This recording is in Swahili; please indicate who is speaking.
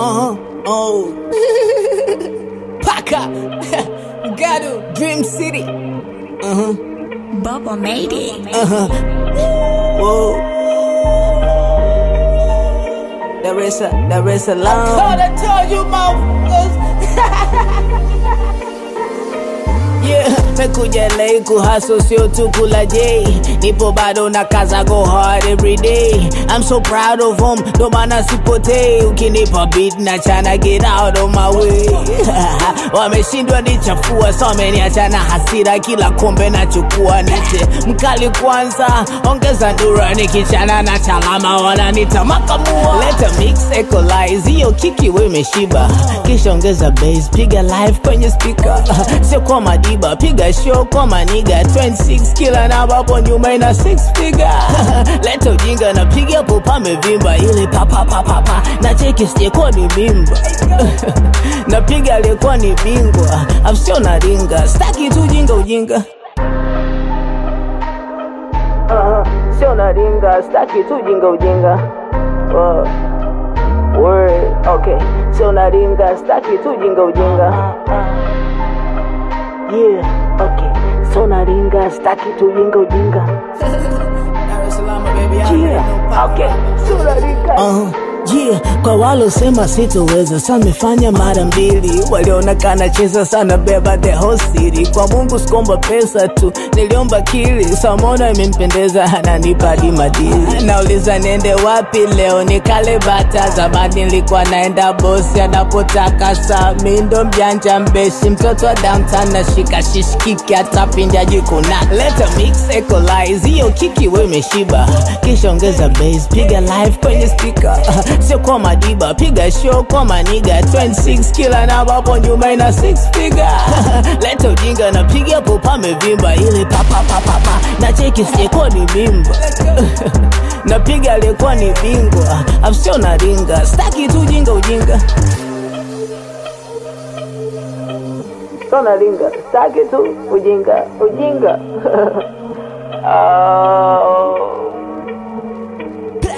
Speaker 1: Uh-huh. Oh. Paka. Gado. Dream City. Uh-huh.
Speaker 2: Bubba made it.
Speaker 1: Uh-huh. Whoa. There is a, there is a long.
Speaker 3: Thought I told you, motherfuckers.
Speaker 1: Yeah, mekuja LA kuhaso sio tu kula J nipo bado na kaza go hard every day I'm so proud of him ndo maana sipotei ukinipa beat na chana get out of my way wameshindwa nichafua so wameniacha na hasira kila kombe nachukua nite mkali kwanza ongeza ndura nikichana na chalama wananita makamua leta mix equalize hiyo kiki we imeshiba kisha ongeza bass piga live kwenye speaker sio kwa madiba piga show kwa maniga 26 kila namba hapo nyuma ina 6 figure leta ujinga na piga hapo pamevimba ile papapapapa na cheki sijekuwa ni mimba napiga aliyekuwa ni bingwa afsio na ringa staki tu ujinga ujinga uh, sio na ringa staki tu ujinga ujinga uh, word okay sio na ringa staki tu ujinga ujinga yeah okay sio na ringa staki tu ujinga ujinga yeah okay sio na ringa uh. Yeah, kwa walosema sitoweza samefanya mara mbili, walionekana cheza sana beba the whole city. Kwa Mungu sikomba pesa tu, niliomba kili, samona imempendeza ananipa hadi madili. Nauliza niende wapi leo, nikale bata. Zamani nilikuwa naenda bosi anapotaka, saa mi ndo mjanja mbeshi, mtoto wa downtown nashika shishikiki, hata pinja jikuna. Leta mix equalize, hiyo kiki we imeshiba, kisha ongeza bass, piga live kwenye speaker sio kwa madiba piga show kwa maniga 26 kila namba hapo nyuma ina 6 figure leta ujinga na piga hapo pamevimba ile papapapapa na cheki sijekuwa ni mimba napiga aliyekuwa ni bingwa afsio na ringa staki tu ujinga ujinga sio na ringa staki tu ujinga ujinga oh.